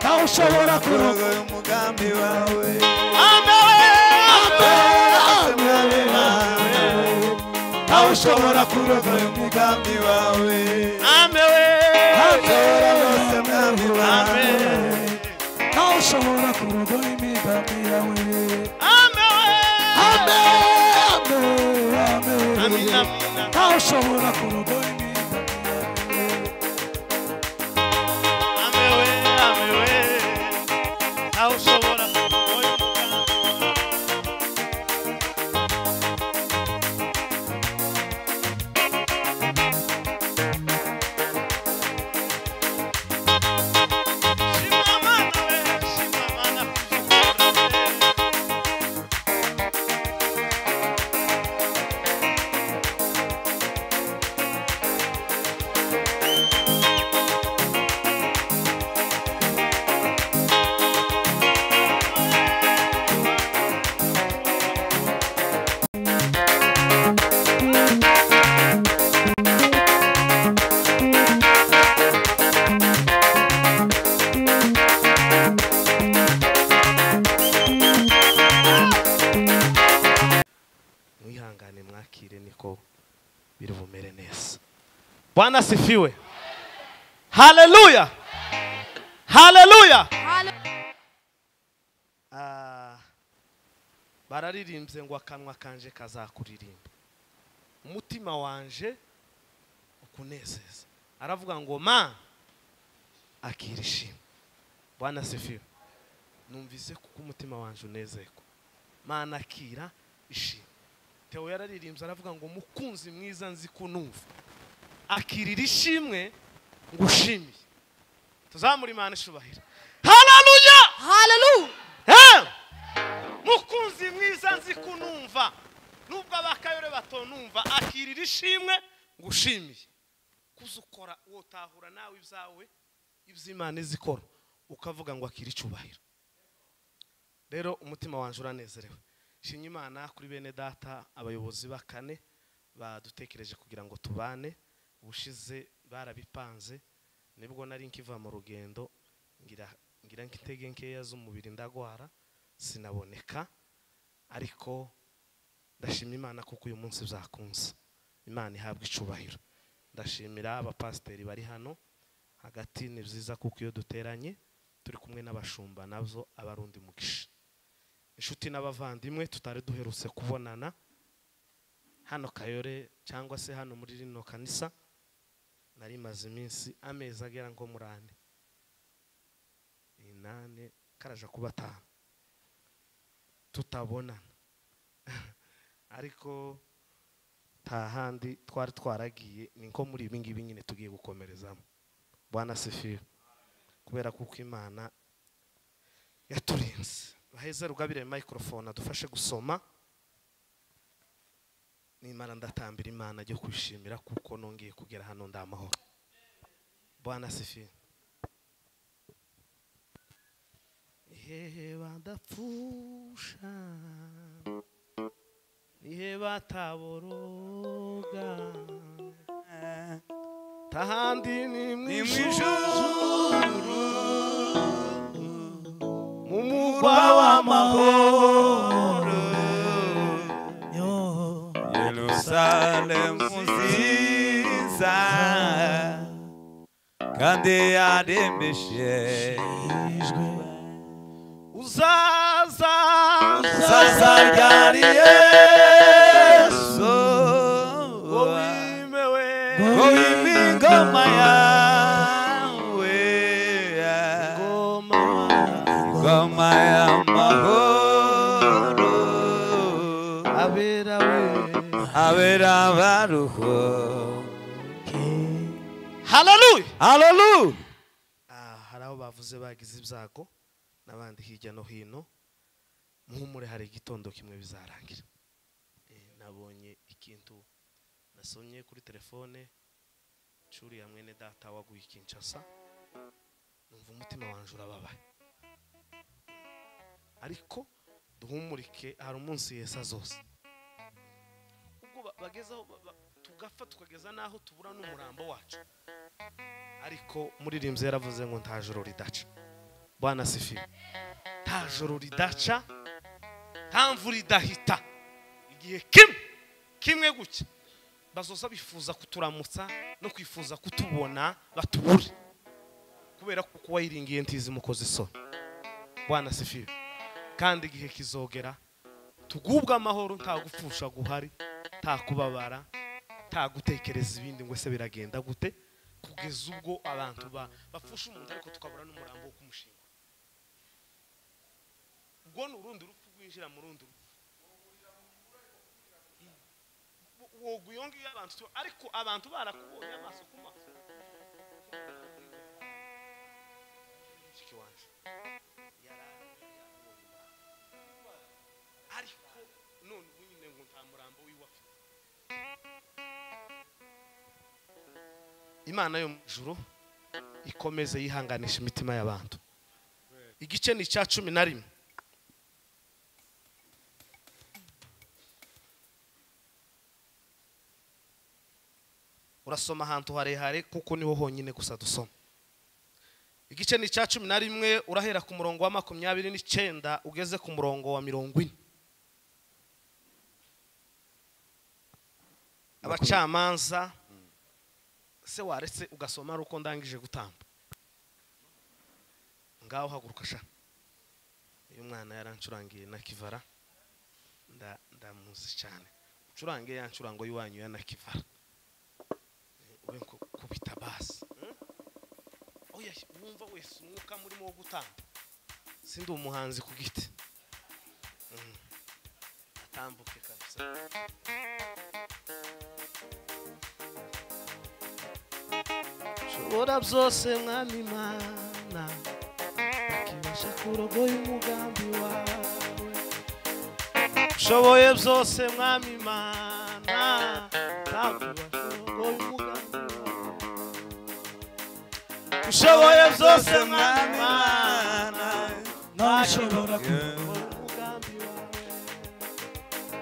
aho ushobora kuroga kurogoya umugambi wawe mwabe nawe aho ushobora kuroga kurogoya umugambi wawe Amen. tora bose mwami wawe aho ushobora kuroga imigambi yawe Amen, amen. aho ushobora kuroga imigambi mwihangane mwakire niko biri bumere neza bwana asifiwe haleluya haleluya Ah, bararirimbye ngo akanwa kanje kazakuririmba umutima wanje ukunezeza aravuga ngo ma akira ishimwe bwana asifiwe numvise kuko umutima wanje unezerwa mana akira ishimwe Theo yararirimbye aravuga ngo mukunzi mwiza nzi kunumva akirira ishimwe ngushimiye tuzamure imana ishubahira haleluya Eh! mukunzi mwiza nzi kunumva nubwo abakayore batonumva akirira ishimwe ngushimiye kuzukora uwo utahura nawe ibyawe ibyo imana izikora ukavuga ngo akira icyubahiro rero umutima wanjye uranezerewe shimye imana kuri bene data abayobozi bakane badutekereje kugira ngo tubane ubushize barabipanze nibwo nari nkiva mu rugendo ngira ngira nk'intege nkeya z'umubiri ndagwara sinaboneka ariko ndashima imana kuko uyu munsi byakunze imana ihabwa icubahiro ndashimira abapasiteri bari hano hagati ni byiza kuko iyo duteranye turi kumwe n'abashumba nabyo aba ari undi mugisha inshuti n'abavandimwe tutari duherutse kubonana hano kayore cyangwa se hano muri rino kanisa nari maze iminsi amezi agera nko muri ane inani karaja kuba atanu tutabonana ariko nta handi twari twaragiye ni nko muri ibi ngibi nyine tugiye gukomerezamo bwana sefiyo kubera kuko imana yaturinze baheze rugabire mayikorofone adufashe gusoma nimara ndatambira imana ajya kwishimira kuko nongeye kugera hano ndamahoro bwana sefiyo iheba ndapfusha iheba taboroga tahandi ni mu ni mu ijuru mu mugwa mugwa w'amahoro w'amahoro yerusalemu nziza kandi yaremeshe uzaza sasa rya yesu wowe imewe wowe imingoma yawe ngoma ingoma y'amahoro abera we abera abaruho haleluya haleluya Ah, hari aho bavuze bagize ibyago n'abandi hirya no hino muhumure hari igitondo kimwe bizarangira Eh, nabonye ikintu nasomye kuri telefone curi ya mwene data waguye kinshasa numva umutima wanjye urababaye ariko duhumurike hari umunsi yesa zose ubwo ba- bagezaho ba- ba- tugapfa tukageza n'aho tubura n'umurambo wacu ariko muririmbyi yaravuze ngo nta joro ridaca bwana sifi nta joro ridaca nta mvura idahita igihe kimwe kimwe gutya bazoza bifuza kuturamutsa no kwifuza kutubona batubure kubera ko kuba yiringiye ntizi mukoze isoni bwana sifi kandi igihe kizogera tugubwe amahoro nta gupfusha guhari nta kubabara nta gutekereza ibindi ngo ese biragenda gute kugeza ubwo abantu ba- bapfusha umuntu ariko tukabura n'umurambo wo kumushinga ubwo ni urundi rupfu rwinjira mu rundi rupfu Wo- woga iyo ngiyo abantu tu- ariko abantu barakubonye amaso ku maso mushiki wanjye yari yabonye umurambo. ariko none ubu nyine ngo nta murambo w'iwacu imana yo mu ijuru ikomeze yihanganisha imitima y'abantu igice ni icya cumi na rimwe urasoma ahantu harehare kuko niho honyine gusa dusoma igice ni icya cumi na rimwe urahera ku murongo wa makumyabiri n'icyenda ugeze ku murongo wa mirongo ine abacamanza se waretse ugasoma ari uko ndangije gutamba ngaho haguruka sha uyu mwana yarancurangiye na kivara nda- ndamuzi cyane ucurange ya ncurango y'iwanyu ya na kivara Eh, ube nko kubita basi hmm? oya wumva wese umwuka murimo wo gutamba sindi umuhanzi ku giti Hmm. atambuke kabisa shobora byose mwami imana ukibasha kurogoya umugambi wawe ushoboye byose mwami imana ntabwo kurogoya umugambi wawe ushoboye byose mwami imana nawe ushobora kurogoya kurogoya umugambi wawe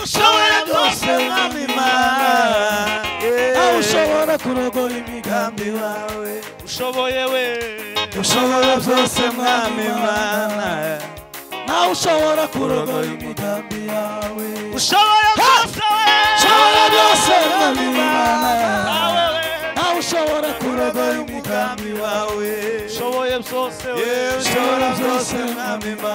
ushobora byose mwami imana nawe ushobora kurogoya imigambi yawe ushoboye we ushobora byose mwami imana nawe ushobora kurogoya imigambi yawe ushoboye byose ushobora byose mwami imana we nawe ushobora kurogoya imigambi yawe ushoboye byose we ushobora byose mwami imana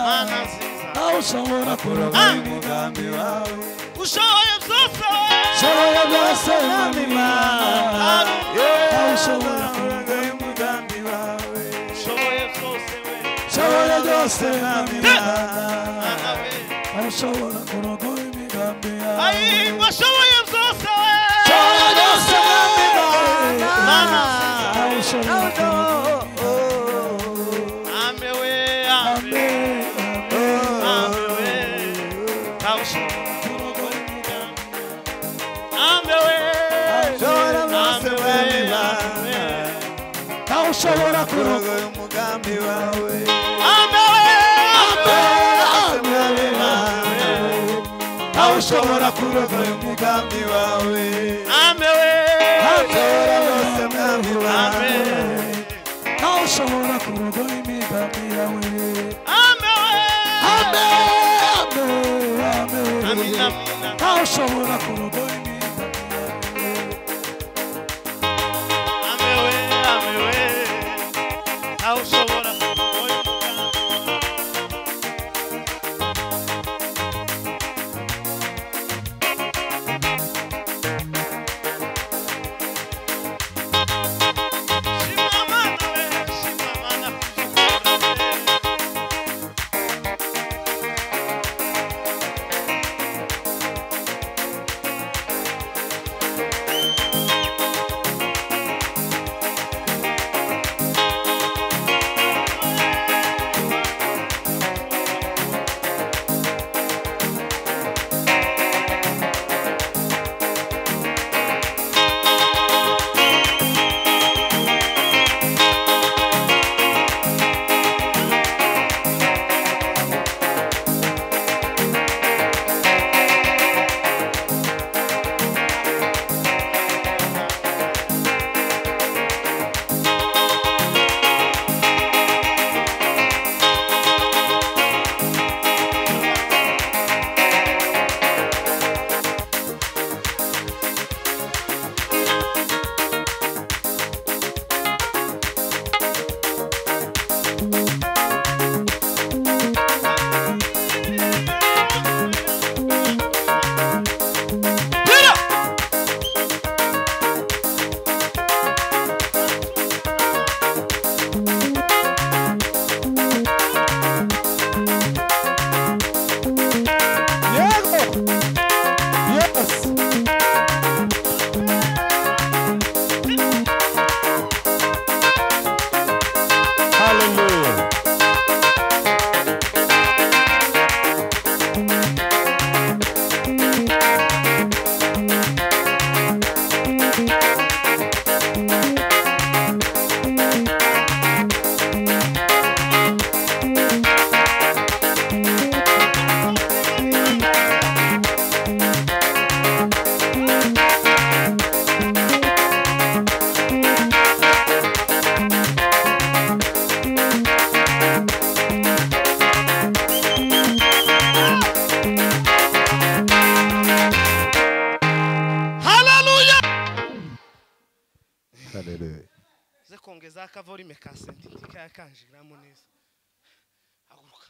mana nziza nawe ushobora kurogoya imigambi yawe ushoboye byose we ushobora byose mwami imana nawe ushobora kurogoya imigambi yawe ushoboye byose we ushobora byose mwami imana mana we nawe ushobora kurogoya imigambi yawe Aí, washoboye byose we ushobora byose mwami imana mana nawe ushobora kurogoya ame we ame imigambi yawe ame we nawe ushobora kurogoya imigambi ame we Ushobora byose, Ame we, Mwami Imana. ame we. nawe ushobora kurogoya umugambi wawe Ame we, ame nawe ushobora kurogoya umugambi wawe we, ame we, ushobora byose mwami wawe ame nawe ushobora kurogoya imigambi yawe ame Amen, we. amen, amen. Amina, amina. nawe ushobora kurogoya imigambi Amewe, amewe, ntawe ushobora kurogoya umugambi. Shima Mana we, shima Mana kubyukora we. volume kasenti ntikaya kanjiramo neza haguruka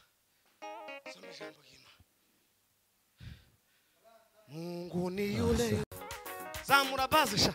soma ijambo ry'imana mungu ni yule zamura bazi sha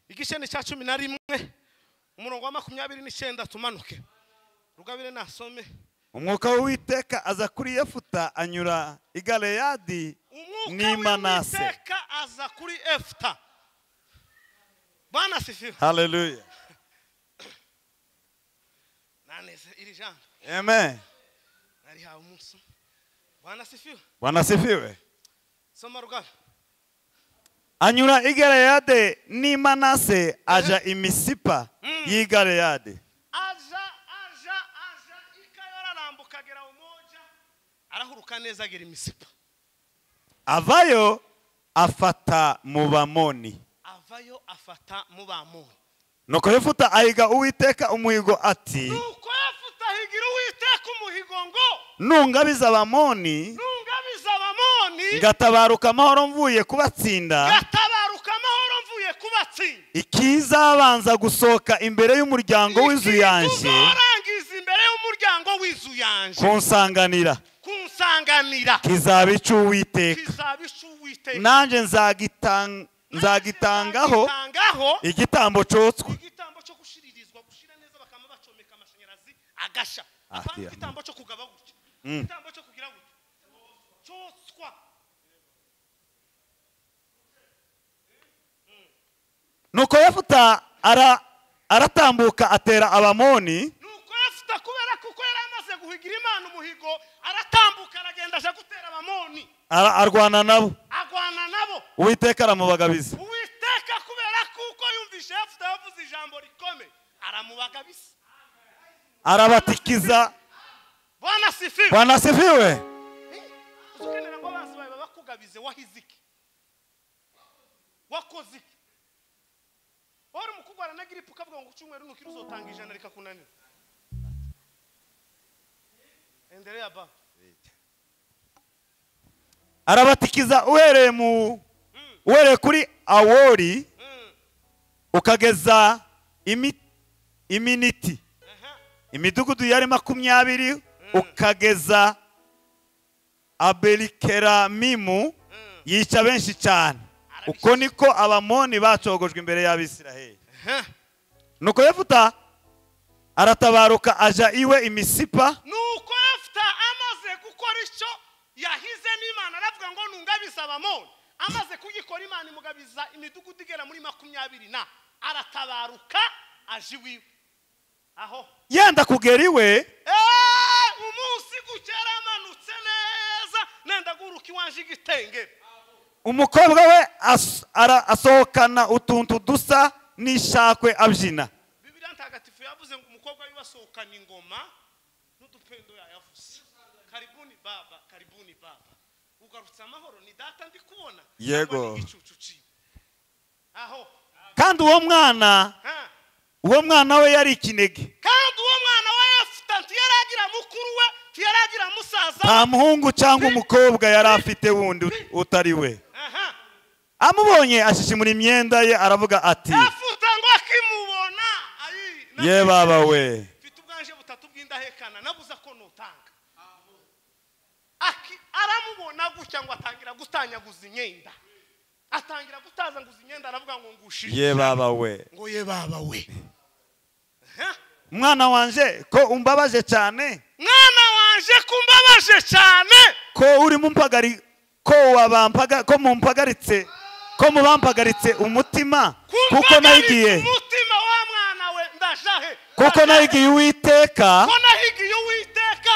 igisheni cya cumi na rimwe umurongo wa makumyabiri n'icyenda tumanuke rugabire nasome umwuka w'uwiteka aza kuri yefuta anyura i galeyadi umwuka n'imanase w'uwiteka aza kuri efuta bwana sifiwe haleluya naneze iri jambo amen narihawe umunsi umwe bwana sifiwe wanasifiwe soma rugabe anyura i galeyadi n'imanase aja i misipa Mm. y'i galeyadi aja aja aja ikayo ararambuka agera umoja arahuruka neza agera imisipa avayo afata mu bamoni avayo afata mu bamoni nuko yefuta ahiga uwiteka umuhigo ati nuko yafuta higira uwiteka umuhigo ngo nungabiza abamoni nungabiza abamoni ngatabaruka amahoro mvuye kubatsinda gatabaruka amahoro mvuye kubatsinda ikizabanza gusohoka imbere y'umuryango w'inzu yanjye uzarangiza imbere y'umuryango w'inzu yanjye kunsanganira kunsanganira kizaba icy'uwiteka kizaba icu uwiteka nanjye nzagitan- nzagitangaho Nzagitangaho igitambo cyotswe igitambo cyo gushiririzwa gushira neza bakaba bacomeka amashanyarazi agasha Ah, apana dear. igitambo cyo kugaba gutya Mm. igitambo cyo kugira gutya cyoswa nuko yefuta ara- aratambuka atera abamoni nuko yafuta kubera kuko yari amaze guhigira imana umuhigo aratambuka aragenda aje gutera abamoni ara- arwana nabo agwana nabo uwiteka aramubagabiza uwiteka kubera kuko yumvise yafuta yavuze ijambo rikomeye aramubagabisa arabatikiza bwana sifiwe wanasifiwe uzi ukenera ngo abanzi bawe babakugabize wahize iki wakoze iki wari umukugwara na giripe ukavuga ngo ku cyumweru nukira uzotanga ijana rikakunanira endelea ba arabatikiza uhereye mu uhereye kuri awori Mm, ukageza imi- iminiti aha. imidugudu yari makumyabiri ukageza aberikeramimu Mm. yica benshi cyane Arabica. uko niko abamoni bacogojwe imbere y'abisiraheli Aha. nuko yefuta aratabaruka aja iwe imisipa nuko yafuta amaze gukora icyo yahize n'imana aravuga ngo nungabize abamoni amaze kugikora imana imugabiza imidugudu igera muri makumyabiri na aratabaruka aje iwiwe aho yenda kugera iwe Eh, umunsi gukera amanutse neza nenda guruka iwanje igitenge umukobwa we as- ara- asohokana utuntu dusa n'ishakwe abyina bibiriya ntagatifu yavuze ngo umukobwa wibasohokana ingoma n'udupendo yayavuze karibuni baba karibuni baba ugarutse amahoro ni data ndi kubona Yego. cyangwa ni igicucu ciwe aho kandi uwo mwana ha uwo mwana we yari ikinege kandi uwo mwana wa yefuta ntiyaragira mukuru we ntiyaragira musaza we nta muhungu cyangwa umukobwa yari afite wundi ut- utari we aha amubonye ashishimura imyenda ye aravuga ati yafuta ngo akimubona ayi ye baba we mfite ubwanje butatu bw'indahekana nabuze ko nutanga Aki- aramubona gutya ngo atangira gutanyaguza imyenda atangira gutazanguza imyenda aravuga ngo ngushije ye baba we ngo ye baba we Huh? mwana wanje ko umbabaje cyane mwana wanje kumbabaje cyane ko urimo umpagari ko wabampaga ko mumpagaritse ko mubampagaritse umutima kuko kumpagaritse nayigiye umutima wa mwana we ndajahe kuko nayigiye uwiteka ko nahigiye uwiteka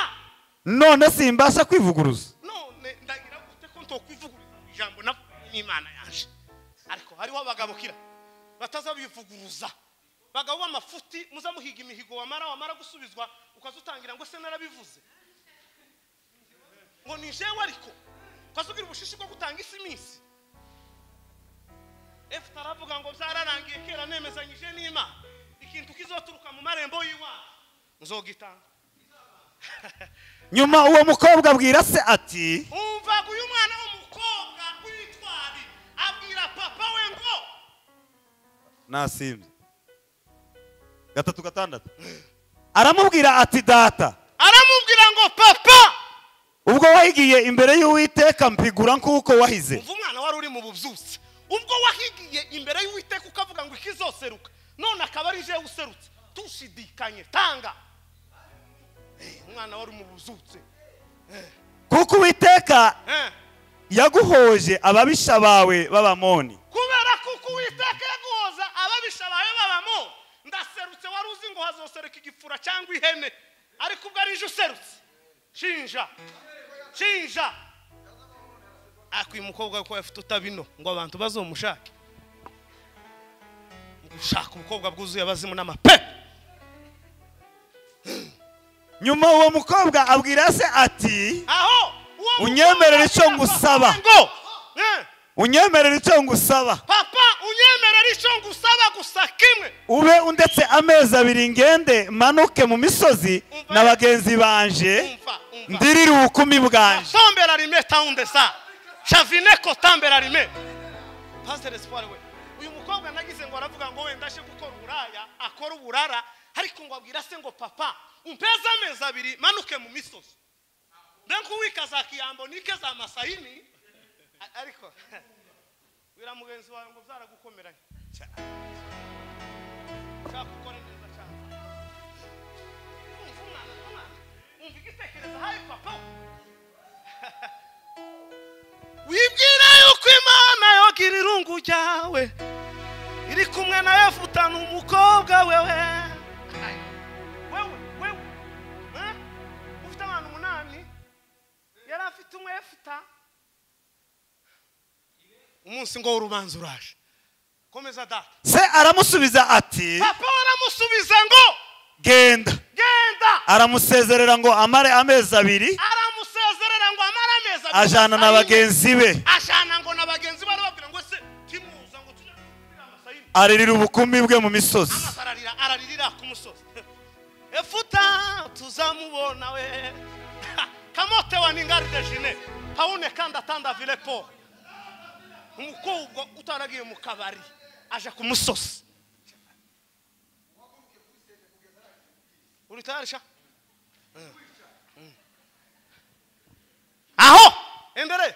none simbasha kwivuguruza none ndagira gute ko ntokwivugurura ijambo navuye n'imana yaje ariko hariho abagabukira batazabivuguruza bagabo b'amafuti muza muhiga imihigo wamara wamara gusubizwa ukaza utangira ngo se narabivuze ngo ni jewe ariko ukaza ugira ubushishi bwo gutanga isi minsi efuta aravuga ngo byararangiye kera nemezanyije n'imana ikintu kizoturuka mu marembo y'iwacu nzogitanga nyuma uwo mukobwa abwira se ati umvaga uyu mwana w'umukobwa w'itwari abwira papa we ngo nasimbye gatatu gatandatu aramubwira ati data aramubwira ngo papa ubwo wahigiye imbere y'uwiteka mpigura nk'uko wahize umva umwana wari uri mu bubyutse ubwo wahigiye imbere y'uwiteka ukavuga ngo ikizoseruka none akaba ari jewe userutse tushidikanye tanga Eh, umwana wari mu bubyutse kuko uwiteka Eh, yaguhoje ababisha bawe b'abamoni kubera kuko uwiteka yaguhoza ababisha bawe babamo ndaserutse wari uzi ngo hazosereka igifura cyangwa ihene ariko ubwo ari ije userutse shinja shinja akwiye umukobwa kuko afite utabino ngo abantu bazomushake gushaka ubukobwa bwuzuye abazimu n'amape nyuma uwo mukobwa abwira se ati aho uwo mukobwa Unyemerere icyo agira ngusaba. papa ngo, "Eh, unyemerera icyo ngusaba papa unyemerere icyo ngusaba gusa kimwe ube undetse amezi abiri ngende manuke mu misozi Umva. na bagenzi banje umva umva ndirire ubukumi bwanje tambera rime tawunde sa shavine ko tambera rime pasiteri espoir we uyu mukobwa nagize ngo aravuga ngo wenda aje gukora uburaya akora uburara ariko ngo abwira se ngo papa umpeze amezi abiri manuke mu misozi ndenga uwika za kiyambo nike za masayini A- ariko wira mugenzi wawe ngo byaragukomeranye Cya- nshaka gukora neza cyane umva umwana umwana umva igitekerezo hayi papa we wibwira yuko imana yogira irungu ryawe iri kumwe na yefutana umukobwa wewe Ay, wewe wewe eh? ufite abantu umunani yari afite umwe yefuta umunsi ngo w'urubanza uraje komeza data se aramusubiza ati papa aramusubiza ngo genda genda aramusezerera ngo amare amezi abiri aramusezerera ngo amare amezi abiri ajana na asayine. bagenzi be ashana ngo na bagenzi be arababwira ngo se timuza ngo tujye kugurira amasayini aririra ubukumi bwe mu misozi amaso ararira araririra ku musozi efuta tuzamubona we kamote wa ningaride jine pawune kandi atanda vilepo umukobwa utaragiye mu kabari aje ku musozi uri tayari sha Mm. Mm. aho endereye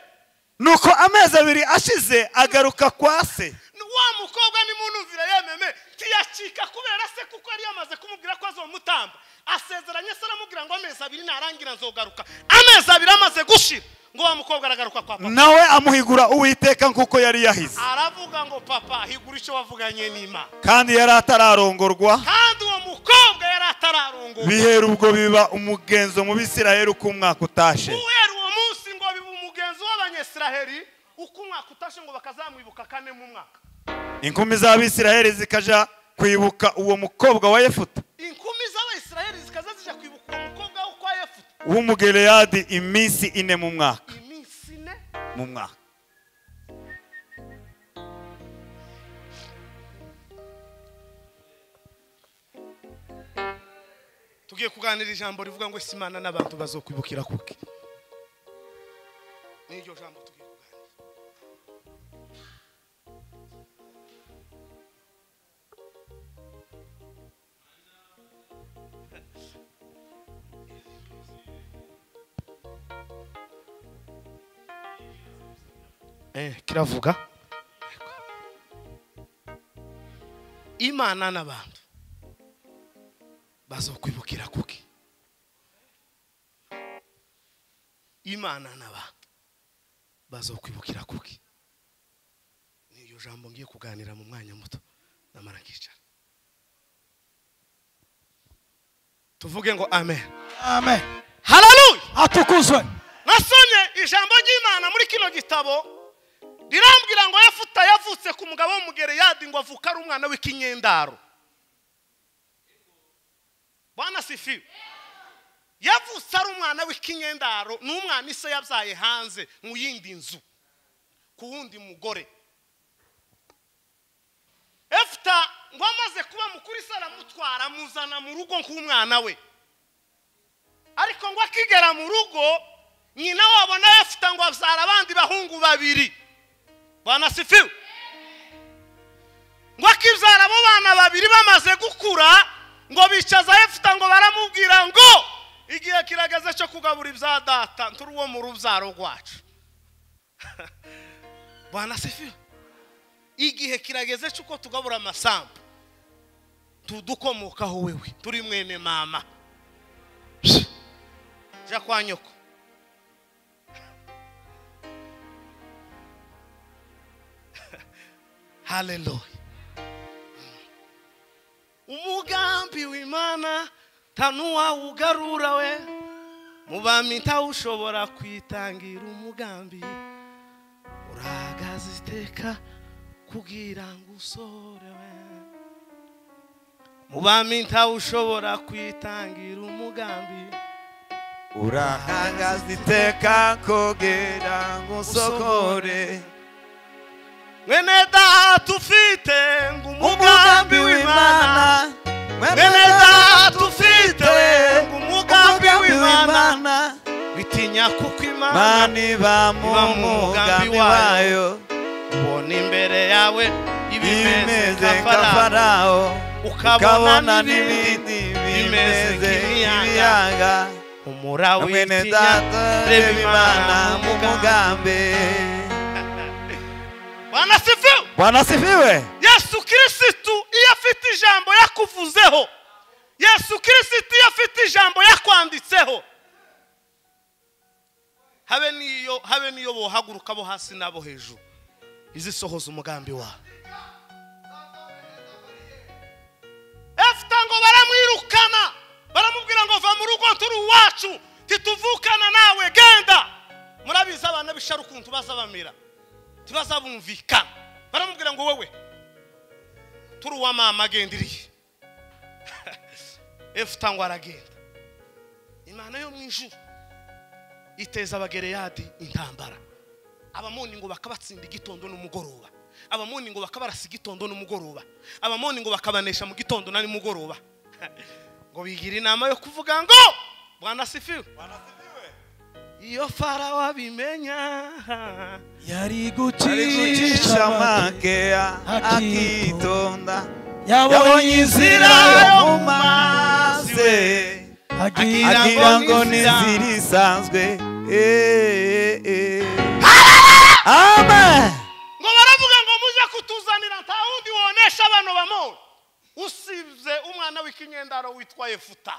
nuko amezi abiri ashize agaruka kwa se wa mukobwa nimunumvira yememe ntiyacika kubera se kuko yari yamaze kumubwira ko azomutamba asezeranye se aramubwira ngo amezi abiri narangira nzogaruka amezi abiri amaze gushira ngo wa mukobwa aragaruka kwa papa nawe amuhigura uwiteka nk'uko yari yahize aravuga ngo papa higura icyo wavuganye n'imana kandi yari atararongorwa kandi uwo mukobwa yari atararungurwa bihera ubwo biba umugenzo mu bisirayeli uko umwaka utashe guhera uwo munsi ngo biba umugenzi w'abanyesiraheri uko umwaka utashe ngo bakazamwibuka kane mu mwaka inkumi z'abisirayeli zikaja kwibuka uwo mukobwa wa yefuta inkumi z'abayisiraheri zikaza zijya kwibuka uwo mukobwa wo kwa yefuta w'umugereyadi iminsi ine mu mwaka iminsi ine mu mwaka tugiye kuganira ijambo rivuga ngo ese imana n'abantu bazokwibukira kuki n'iryo jambo tugiye kuganira eh, kiravuga imana n'abantu bazokwibukira kuki imana n'abantu bazokwibukira kuki ni iryo jambo ngiye kuganira mu mwanya muto namara nkicara tuvuge ngo amen amen hararuye atukuzwe nasomye ijambo ry'imana muri kino gitabo rirambwira ngo yafuta yavutse ku mugabo w'umugereyadi ngo avuka ari umwana w'ikinyendaro bwana sifi yavutse ari umwana w'ikinyendaro ni umwana ise yabyaye hanze mu yindi nzu ku wundi mugore efuta ngo amaze kuba mukuru ise aramutwara amuzana mu rugo nk'umwana we ariko ngo akigera mu rugo nyina wabo nawe afite ngo abyara abandi bahungu babiri banasifiwe ngo akibyara abo bana babiri bamaze gukura ngo bicaza efite ngo baramubwira ngo igihe kirageze cyo kugabura ibya data turi uwo mu rubyaro rwacu banasifiwe igihe kirageze cy'uko tugabura amasambu tudukomokaho wewe turi mwene mama jya kwa nyoko haleluya umugambi w'imana ntanuwawugarura we mu bami ntawushobora kwitangira umugambi urahagaze iteka kugira ngo usorewe mu bami ntawushobora kwitangira umugambi urahagaze iteka kugira ngo usokore mwene data ufite ngo umugambi umugambi w'imana w'imana mwene data ufite ngo umugambi umugambi w'imana w'imana bitinya kuko imana mani ba mu Iba mu mugambi mugambi wayo ubona imbere yawe ibimeze imeze nka farawo farawo ukabona n'ibindi n'ibindi bimeze bimeze nk'ibiyaga nk'ibiyaga umurawe mwene witinya data reba imana imana mu mugambi banasifiwe bwana sifiwe yesu kirisitu iyo afite ijambo yakuvuzeho yesu kirisitu iyo afite ijambo yakwanditseho habe n'iyo habe n'iyo bohaguruka bo hasi n'abo hejuru izisohoza umugambi wawe efuta ngo baramwirukana baramubwira ngo va mu rugo turi uwacu tituvukana nawe genda murabizi abana b'isharu ukuntu baza bamera tubazabumvikana baramubwira ngo wowe turi uwa mama genda iriya efuta ngo aragenda imana yo mu ijuru iteza abagereyadi intambara abamoni ngo bakabatsinda igitondo n'umugoroba abamoni ngo bakabarasa igitondo n'umugoroba abamoni ngo bakabanesha mu gitondo na nimugoroba ngo bigira inama yo kuvuga ngo bwana sifiwe iyo farawo abimenya yari ari gucisha gucisha make makeya akitonda akitonda. yabonye inzira yo mu mazi mazi agira agira ngo ni inzira isanzwe Eh, eh, eh. amen ngo baravuga ngo mujye kutuzanira nta wundi wonesha abana bamoni usibye umwana w'ikinyendaro witwa efuta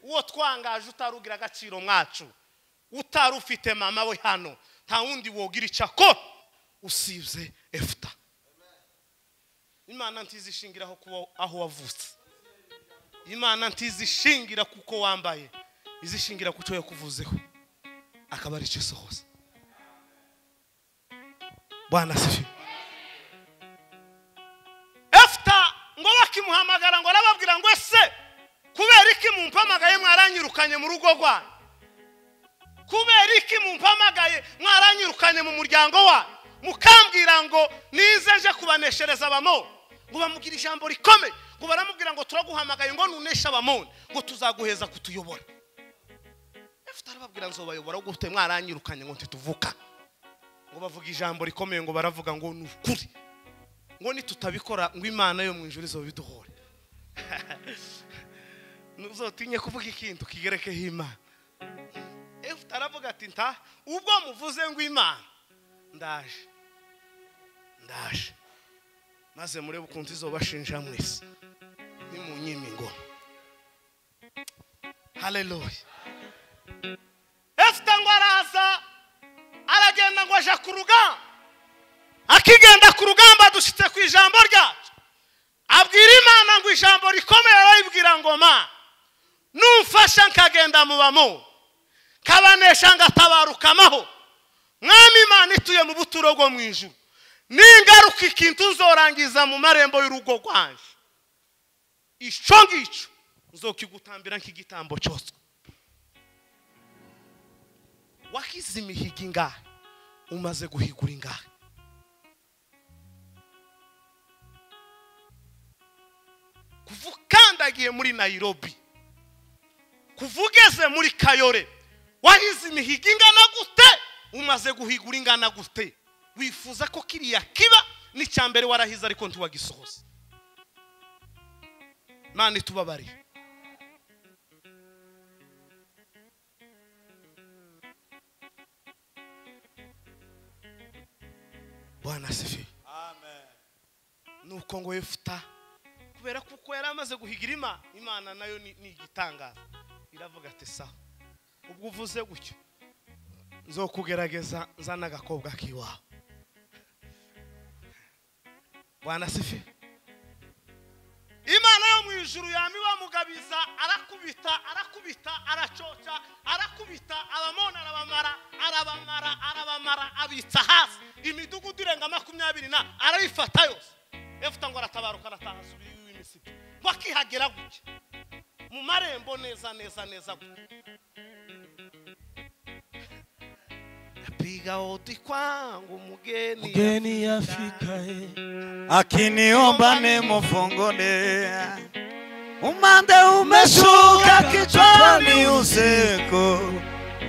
uwo twangaje utarugira agaciro mwacu utari ufite mama we hano nta wundi wogira icyo akora usibye efuta imana ntizishingiraho kuba aho wavutse imana ntizishingira kuko wambaye izishingira ku cyo yakuvuzeho akaba ari cyo isohoza bwana sifi efuta ngo bakimuhamagara ngo arababwira ngo ese kubera iki mumpamagaye mwaranyirukanye mu rugo rwanyu kubera iki mumpamagaye mwaranyirukanye mu muryango wanyu mukambwira ngo nize nje kubaneshereza abamoni ngo bamubwire ijambo rikomeye ngo baramubwira ngo turaguhamagaye ngo nuneshe abamoni ngo tuzaguheza kutuyobora efuta arababwira nzobayobora gute mwaranyirukanye ngo ntituvuka ngo bavuga ijambo rikomeye ngo baravuga ngo ni ukuri ngo nitutabikora ngo imana yo mu ijuru izo biduhore ntuzotinye kuvuga ikintu kigerekeho imana efuta aravuga ati nta ubwo muvuze ngo imana ndaje ndaje maze murebe ukuntu izobashinja mwese nimunyima ingoma haleluya efute ngo araza aragenda ngo aja ku rugamba akigenda ku rugamba dushyitse ku ijambo ryacu abwira imana ngo ijambo rikomeye arayibwira ngo ma numfasha nkagenda mu bamu kabanesha ngatabarukamaho mwami imana ituye mu buturo bwo mu ijuru ningaruka ikintu nzorangiza mu marembo y'urugo rwanjye icyo ngicyo nzokigutambira nk'igitambo cyoswa wakize imihigo ingahe umaze guhigura ingahe kuva ukandagiye muri nayirobi kuva ugeze muri kayore wahize imihigo ingana gute umaze guhigura ingana gute wifuza ko kiriya kiba n'icya mbere warahize ariko ntiwagisohoze mani tubabarire bwana asifiwe nuko ngo yefuta kubera kuko yari amaze guhigira imana imana nayo ni ni igitangaza iravuga ati sawa ubwo uvuze gutyo nzokugerageza nzana agakobwa k'iwawe bwana sifi imana yo mu ijuru yami bamugabiza arakubita arakubita aracoca arakubita abamona arabamara arabamara arabamara abitsa hasi imidugudu irenga makumyabiri na arayifata yose efuta ngo aratabaruka arataha asubira iwe imisipi ngo akihagera gutya mu marembo neza neza neza gutya napiga oti kwangu mugeni Mgeni afikaye akiniomba nimufungule umande umeshuka kichwani usiku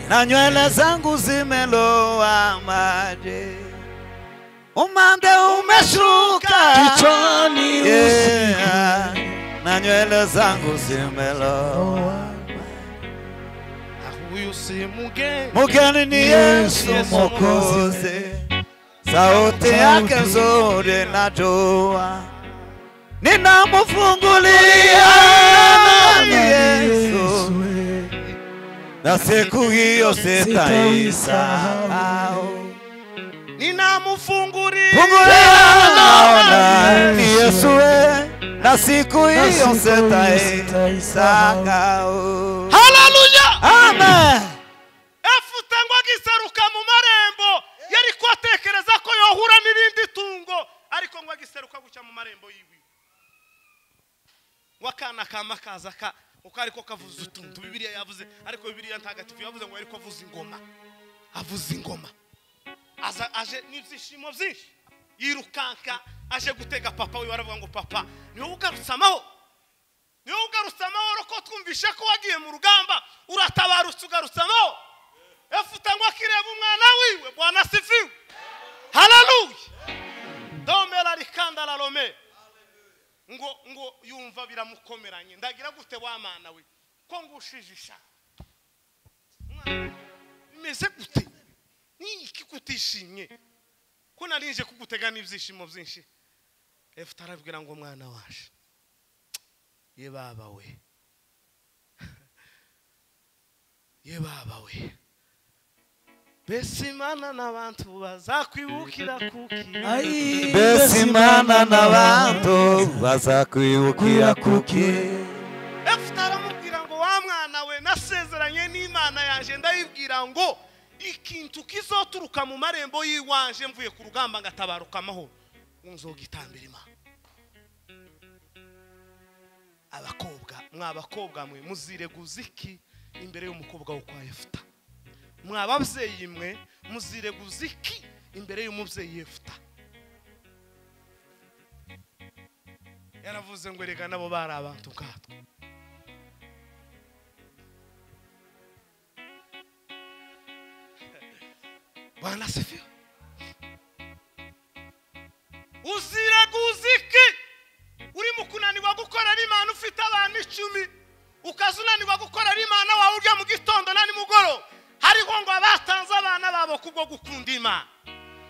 na nywele zangu zimeloa maji umande umeshuka kichwani yeah. na nywele zangu zimeloa huyu si mugeni mugeni ni yesu mwokozi sauti yake nzuri najua ninamfungulia ni yesu na siku hiyo sitaisahau ninamfunguria fungulia naona ni yesu we na siku hiyo sitaisahau haleluya amen efuta ngo agiseruka mu marembo yari kwatekereza ko yohura n'irindi tungo ariko ngo agiseruka gucya mu marembo yiwe ngo akana kama kaza ka uko ariko kavuze utuntu bibiliya yavuze ariko bibiliya ntagatifu yavuze ngo ariko avuze ingoma avuze ingoma aza aje n'ibyishimo byinshi yirukanka aje gutega papa we baravuga ngo papa niwe ugarutse amahoro niwe ugarutse amahoro ko twumvishe ko wagiye mu rugamba uratabarutse ugarutse amahoro efuta ngo akireba umwana wiwe bwana sifiwe hararuye domera rikanda rarome ngo ngo yumva biramukomeranye ndagira gute wa mwana we ko ngushijisha bimeze gute niki kutishimye ko narinje kugutega n'ibyishimo byinshi efuta arabwira ngo mwana waje ye baba we ye baba we mbese imana n'abantu bazakwibukira kuki Ai, besi imana n'abantu bazakwibukira kuki efuta aramubwira ngo wa mwana we nasezeranye n'imana yanjye ndayibwira ngo ikintu kizoturuka mu marembo y'iwanje mvuye ku rugamba ngatabaruka amahoro nzogitambira imana abakobwa mwabakobwa mwe muzireguza iki imbere y'umukobwa wo kwa efuta mwababyeyi mwe muzireguza iki imbere y'umubyeyi efuta yaravuze ngo erega nabo bari abantu nkatwe bwana sifiwe uziraguza iki urimo kunanirwa gukorera imana ufite abantu icumi ukaza unanirwa gukorera imana wawe urya mu gitondo na nimugoroba hariho ngo abatanze abana babo kubwo gukunda imana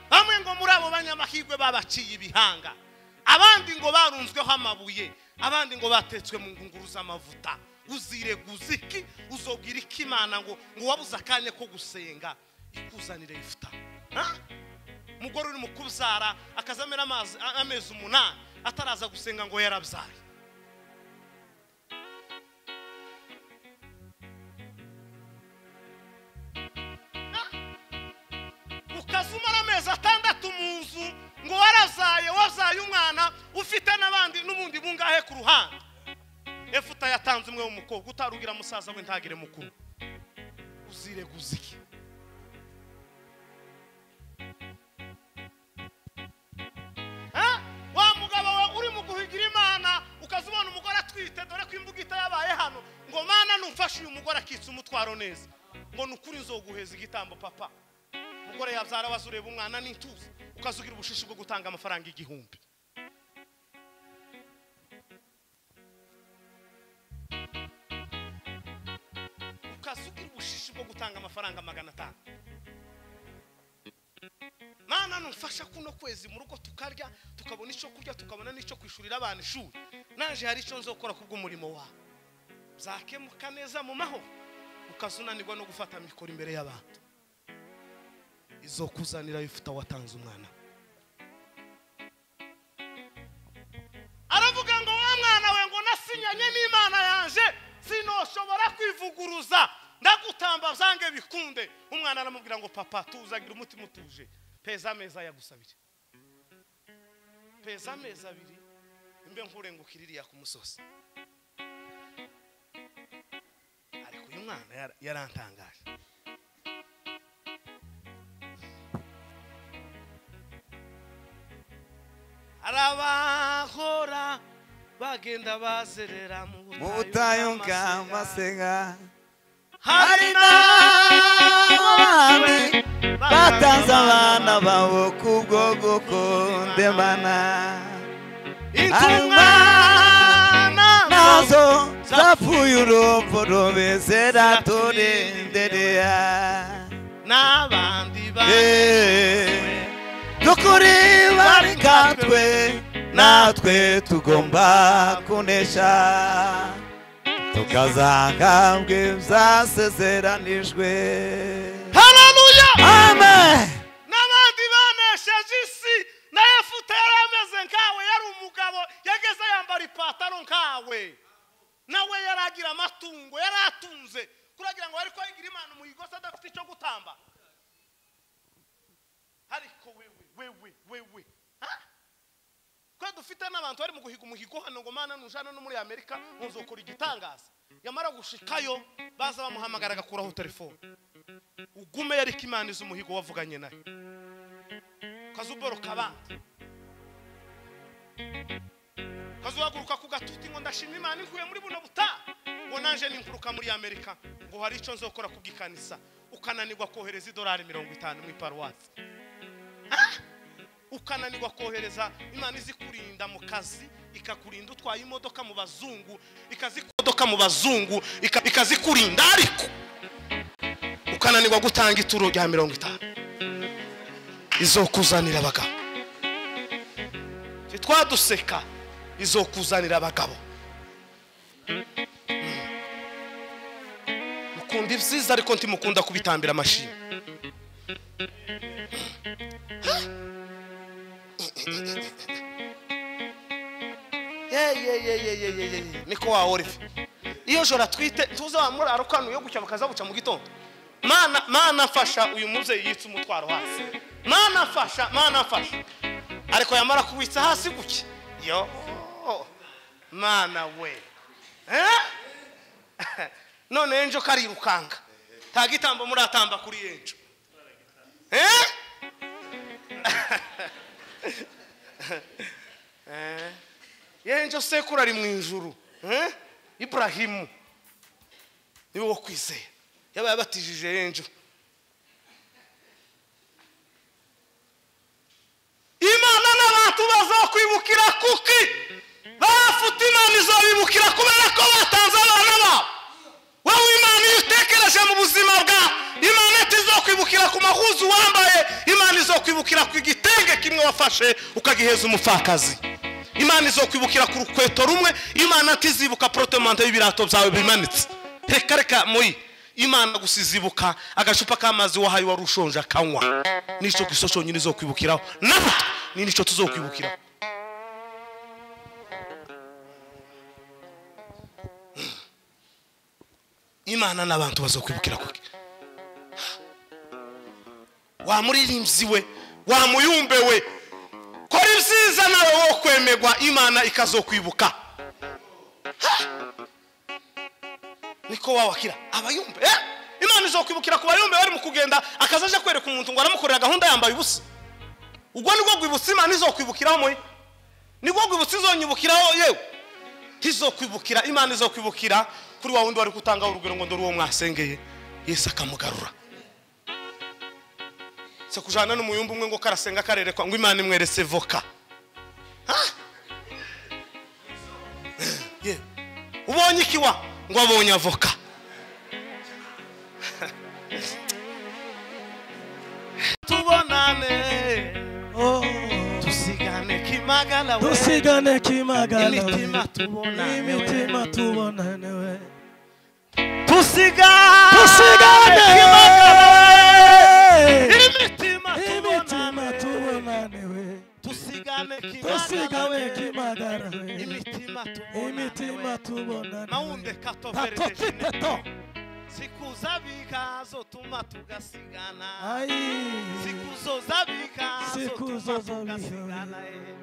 bamwe ngo muri abo banyamahirwe babaciye ibihanga abandi ngo barunzweho amabuye abandi ngo batetswe mu ngunguru z'amavuta uzireguza iki uzobwira iki imana ngo ngo wabuze akanya ko gusenga ikuzanire ifuta Ha? umugore uri mu kubyara akaza amera amazi- a- amezi umunani ataraza gusenga ngo yarabyaye ukaza umara amezi atandatu mu nzu ngo warazaye wabyaye umwana ufite n'abandi n'ubundi bungahe ku ruhande efuta yatanze umwe w'umukobwa utarugira musaza we ntagire mukuru uzireguza iki Ha? wa mugabo we uri mu guhigira imana ukaza ubona umugore atwite dore ko imbuga itayabaye hano ngo mana numfashe uyu mugore akitse umutwaro neza ngo ni ukuri nzoguheza igitambo papa umugore yabyara waza ureba umwana n'intuza ukaza ugira ubushishi bwo gutanga amafaranga igihumbi ukaza ugira ubushishi bwo gutanga amafaranga magana atanu mana numfasha kuno kwezi mu rugo tukarya tukabona icyo kurya tukabona n'icyo kwishurira abana ishuri naje hari icyo nzokora kubw'umurimo wawe zakemuka neza mu mahoro ukaza unanirwa no gufata mikoro imbere y'abantu izo kuzanira ifuta watanze umwana aravuga ngo wa mwana we ngo nasinyanye n'imana yanjye sinoshobora kwivuguruza ndagutamba byange bikunde umwana aramubwira ngo papa tuzagira umutima utuje peza ameza yagusabire peza amezi abiri imbe nkurengukira iriya ku musozi ariko uyu mwana yara- yarantangaje hari abahora bagenda bazerera mu mu butayu bw'amasega. bw'amasega hari n'abami batanze batanze abana babo kubwo gukundemana intumwa nazo nazo zapfuye urupfu rumeze raturenderea n'abandi bane Eh, dukuri bari nkatwe natwe tugomba kunesha tukazanga bwasezeranijwe hararuya amen n'abandi banesheje isi na efuta yari ameze nkawe yari umugabo yageze yambara ipataro nkawe nawe yari agira amatungo yari atunze kuragira ngo ariko yigira imana umuyigosi adafite icyo gutamba ariko wewe wewe wewe ha? ko dufite n'abantu bari mu guhiga umuhigo hano ngo mana nujana no muri amerika muzokora igitangaza yamara gushikayo baza bamuhamagara agakuraho telefone ugume yariko imana izi umuhigo wavuganye nayo ukazuboroka abandi ukazuhaguruka ku gatuti ngo ndashima imana inkuye muri buno butaha ngo naje ninkuruka muri amerika ngo hari icyo nzokora kubw'ikanisa ukananirwa kohereza idolari mirongo itanu mu iparuwasi Ah! ukananirwa kohereza imana izikurinda mu kazi ikakurinda utwaye imodoka mu bazungu ikazikodoka mu bazungu ika- ikazikurinda ariko ukananirwa gutanga ituro rya mirongo itanu izokuzanira abagabo Twe twaduseka izokuzanira abagabo Mm. mukunda ibyiza ariko ntimukunda kubitambira amashini niko wa olive iyo joro atwite tuze wamurara ukanuye gutya bakaza buca mu gitondo mana mana mfasha uyu mubyeyi yitse umutwaro hasi mana mfasha mana mfasha ariko yamara kubitsa hasi gutya yo mana we Eh? none enjo karirukanga nta gitambo muratamba kuri enjo Eh? yenjo sekuru ari mu ijuru eh? iburahimu niwe wo kwizera yaba yabatijije yenjo imana n'abantu bazokwibukira kuki bafite imana izobibukira kubera ko batanze abana babo wowe imana iyo utekereje mu buzima bwa imana itizokwibukira bakwibukira ku mahuzu wambaye imana izokwibukira ku igitenge kimwe wafashe ukagiheza umupfakazi imana izokwibukira ku rukweto rumwe imana ntizibuka porotemante y'ibirato byawe bimanitse reka reka muyi imana gusa izibuka agacupa k'amazi wahaye wari ushonje akanywa nicyo gisoso cyonyine izokwibukiraho natwe ni nicyo tuzokwibukiraho imana n'abantu bazokwibukira kuki wamuririmbyi we wamuyumbe we kora ibyiza nawe wo kwemegwa imana ikazokwibuka Ha! niko wawakira abayumbe eh? imana izokwibukira ku bayumbe bari mu kugenda akaza aje kwereka umuntu ngo aramukorera gahunda yambaye ubusa ubwo nibwo rwibutso imana izokwibukiraho moye nibwo rwibutso izonyibukiraho yewe ntizokwibukira imana izokwibukira kuri wa wundi wari kutangaho urugero ngo ndore uwo mwasengeye yesu akamugarura se kujana n'umuyumba umwe ngo karasenga karerekwa ngo imana imweretse voka Ha? Ye. ubonye ikiwa ngo abonye avoka tubonane tusigane kimagana we dusigane kimagana imitima tubonane we. imitima tubonane we tusigane dusigane kimagana kimagana we imitima imitima tubonane tubonane we tusigane kimagana dusigane we kimagana we imitima tubonane imitima we tubonane mawunde tato katovereje titeto sikuza bikazotuma tugasigana ayi sikuzoza bikazotuma Sikuzoza tugasigana bikazo. eh.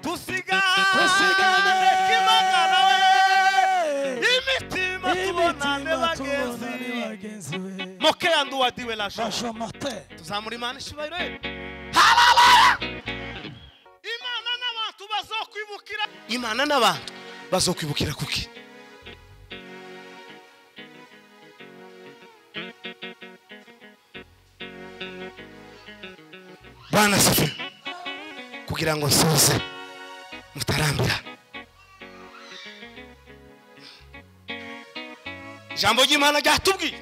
tusigane Tusigane. kimagana we imitima tubonane imitima tubonane bagenzi bagenzi we moke yanduwadiwe la joie bashomate tuzamura imana ishyubahiro ye imana n'abantu bazokwibukira imana n'abantu bazokwibukira kuki bana sife kugira ngo nsoze mutarambira ijambo ry'imana ryatubwiye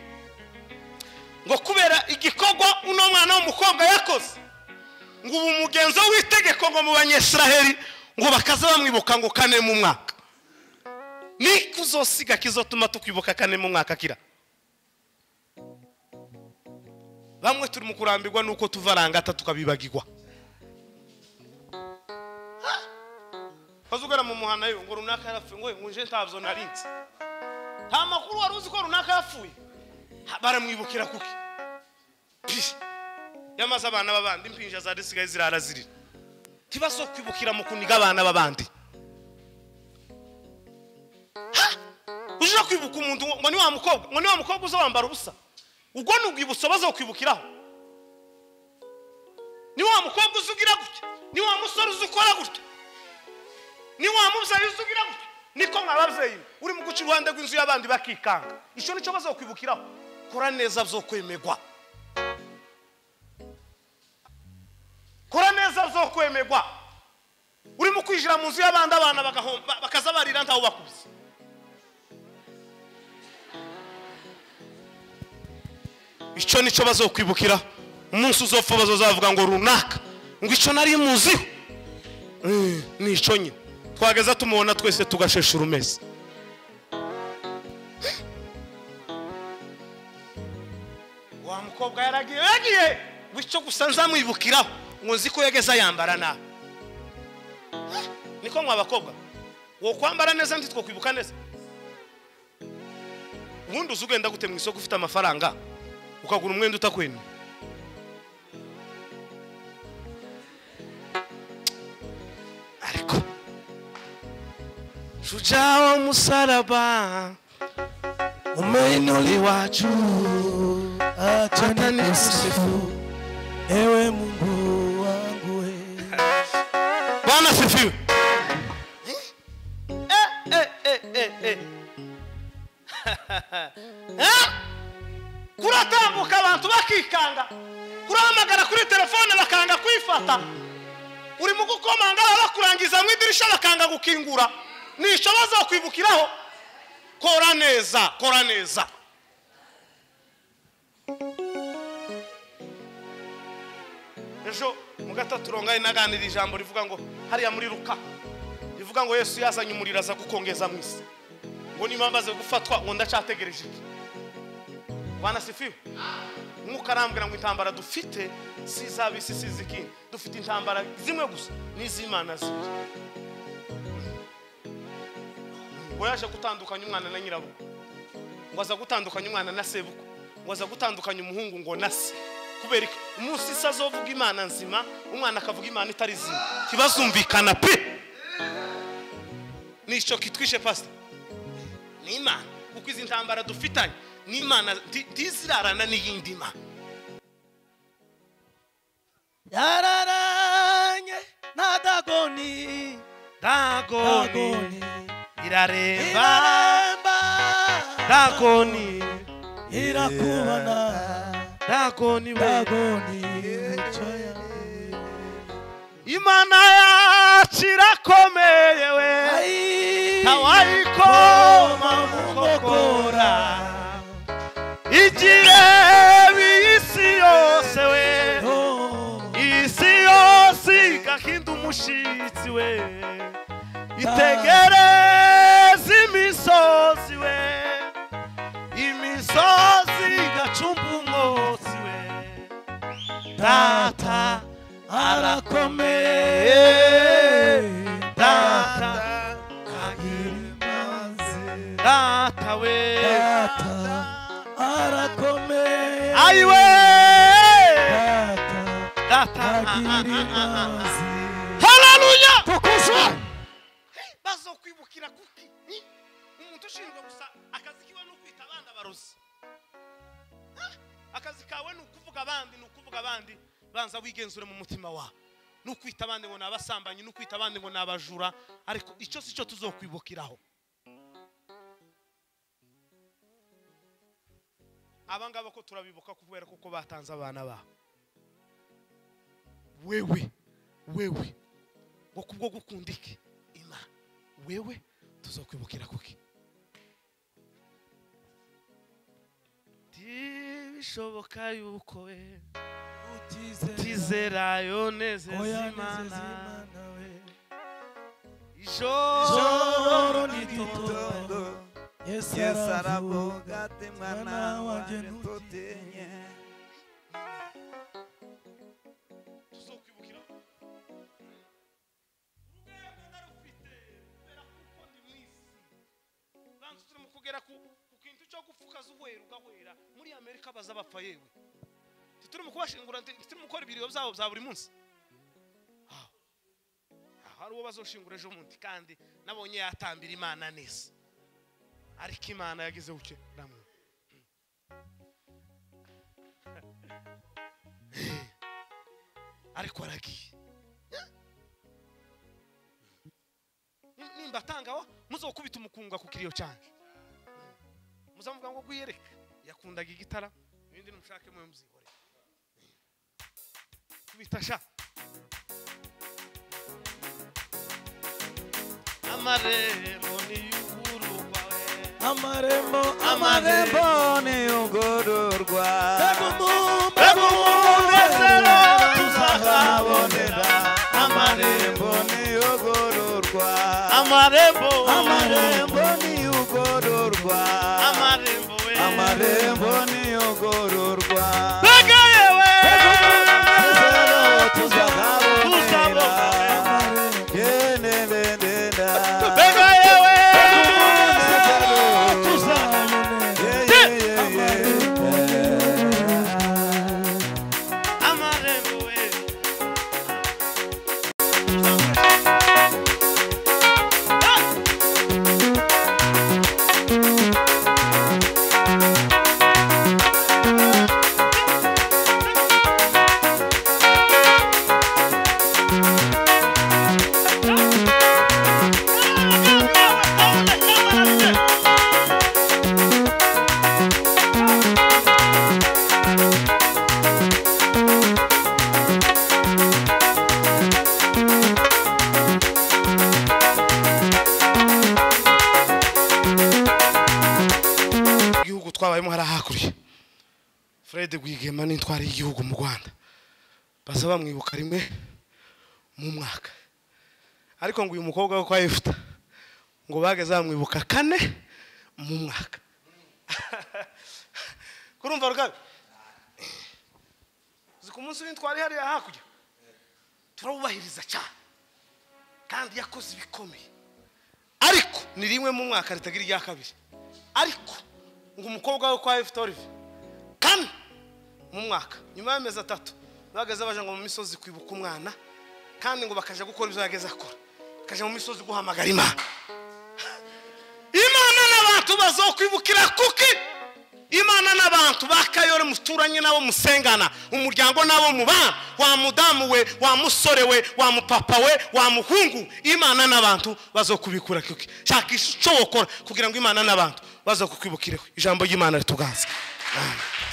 ngo kubera igikorwa uno mwana w'umukobwa yakoze ngo ubu umugenzo w'itegeko ngo mu banyesiraheli ngo bakaza bamwibuka ngo kane mu mwaka ni kuzosiga kizotuma tukwibuka kane mu mwaka kira bamwe turi mu kurambirwa nuko tuva rangata tukabibagirwa bazugara mu muhana yo ngo runaka yarapfuye ngo ngo nje ntabyo narinze nta makuru wari uzi ko runaka yapfuye Ha, baramwibukira kuki Pih. yamaze abana b'abandi impinja zari zisigaye zirara zirira ntibazo kwibukira mu kuniga abana b'abandi Ha! uje kwibuka umuntu ngo ni wa mukobwa ngo ni wa mukobwa uza wambara ubusa ubwo ni urwibutso bazokwibukiraho ni wa mukobwa uza ugira gutya ni wa musore uza ukora gutya ni wa mubyeyi uza ugira gutya niko mwababyeyi uri mu guca iruhande rw'inzu y'abandi bakikanga icyo nicyo bazokwibukiraho kora neza byokwemegwa kora neza zo kwemegwa urimo kwinjira mu nzu y'abandi abana bagahomba bakaza barira ntawe bakubise icyo nicyo bazokwibukira umunsi uzopfa bazozavuga ngo runaka ngo icyo nari muziho Eh, ni icyo nyine twageza tumubona twese tugashesha urumeze wa mukobwa yaragiye yagiye bityo gusa nzamwibukiraho ngo nzi ko yageze yambara nabi niko mwa bakobwa wo kwambara neza ntitwo kwibuka neza ubundi uzi ugenda gute mu isoko ufite amafaranga ukagura umwenda utakwemeye ariko shujaa wa musalaba umeinuli wacu acha hata nikusifu ewe Mungu wangu we. bwana sifiwe Eh, eh, eh, eh, eh. Eh? kuratambuka abantu bakikanga kurahamagara kuri telefone bakanga kwifata urimo gukomanga bakurangiza mu idirishya bakanga gukingura nicyo bazakwibukiraho kora neza kora neza ejo mu gatatu rongaye naganira ijambo rivuga ngo hariya muri ruka rivuga ngo yesu yazanye umuriro aza gukongeza mu isi ngo niba amaze gufatwa ngo ndacyategereje iki wanasifiwe nk'uko arambwira ngo intambara dufite si izaba isi si iz'ikindi dufite intambara zimwe gusa n'iz'imana zibiri ngo yaje gutandukanya umwana na nyirabukwe ngo aza gutandukanya umwana na sebukwe ngo aza gutandukanya umuhungu ngo na se kubera iki umunsi se azovuga imana nzima umwana akavuga imana itari zima kibazumvikana pe nicyo kitwishe pasita ni imana kuko izi ntambara dufitanye ni imana nti- ntizirarana n'iyindi mana yararanye na dagoni dagoni dagoni iraremba iraremba dagoni irakubona dagoni we dagoni imico yawe imana yacu irakomeye we ntawayikoma mu nkokora igihe isi yose we isi yose igahinda umushyitsi we itegereze imisozi we imisozi igacumba umwotsi we data arakomeye data data we data arakomeye ayiwe data data agira imbabazi hararuya kukushwa bazokwibukira kuki Ni umuntu ushinzwe gusa akazi kiwe ni ukwita abandi abarozi Ha? akazi kawe ni ukuvuga abandi ni ukuvuga abandi banza wigenzure mu mutima wawe ni ukwita abandi ngo ni abasambanyi ni ukwita abandi ngo ni abajura ariko icyo si cyo tuzokwibukiraho aba ngaba ko turabibuka kubera kuko batanze abana babo wewe wewe ngo kubwo gukunda iki imana wewe tuzokwibukira kuki bishoboka yuko we tizera yoneze zimana ijoro Ijoro n'igitondo n'igitondo. yesu Yesu aravuga aravuga ati mwana wanjye ntutinye tuzokwibukira urwego narufite kubera kuko ndi mu isi banza turimo kugera ku ku kintu cyo gupfukaza uwera ugahwera muri amerika baza bapfa yewe turimo kubashingura turimo gukora ibiriro byabo bya buri munsi Ah. Ah, hari uwo bazoshingura ejo bundi kandi nabonye yatambira imana neza ariko imana yagize buke namwe ariko aragiye Ni- nimbatangaho muzokubita umukunga ku kiriyo cyanjye muzamuvuga ngo gwiyereka yakundaga igitara ibindi nimushake muyo muzihore kubita sha amarembo ni y'ugurugwa we amarembo amarembo amarembo ntiyugururwa begumunezero tuzahabonera amarembo ntiyugururwa amarembo amarembo ntiyugururwa amarembo we amarembo ntiyugururwa Bega yewe Begumunezero tuzahabonera amarembo Yenebendenda. Bega yewe Begumunezero tuzabonera Yeah, yeah, yeah, yeah. amarembo we igihugu twabayemo hari hakurya fred rwigema n'intwari y'igihugu mu rwanda basa bamwibuka rimwe mu mwaka ariko ngo uyu mukobwa wo kwa efuta ngo bageze bamwibuka kane mu mwaka kurumva rugabe uzi ku munsi w'intwari hariya hakurya turawubahiriza cyane kandi yakoze ibikomeye ariko ni rimwe mu mwaka ritagira irya kabiri ariko ngo umukobwa we kwa efuta olive kane mu mwaka nyuma y'amezi atatu bageze baje ngo mu misozi kwibuka umwana kandi ngo bakajya gukora ibyo yageze akora bakajya mu misozi guhamagara imana imana n'abantu bazokwibukira kuki imana n'abantu bakayore muturanye nabo musengana umuryango nabo mubana wa mudamu we wa musore we wa mupapa we wa muhungu imana n'abantu bazokubikura kuki shakisha icyo wokora kugira ngo imana n'abantu bazokukwibukireho ijambo ry'imana rituganze Amen.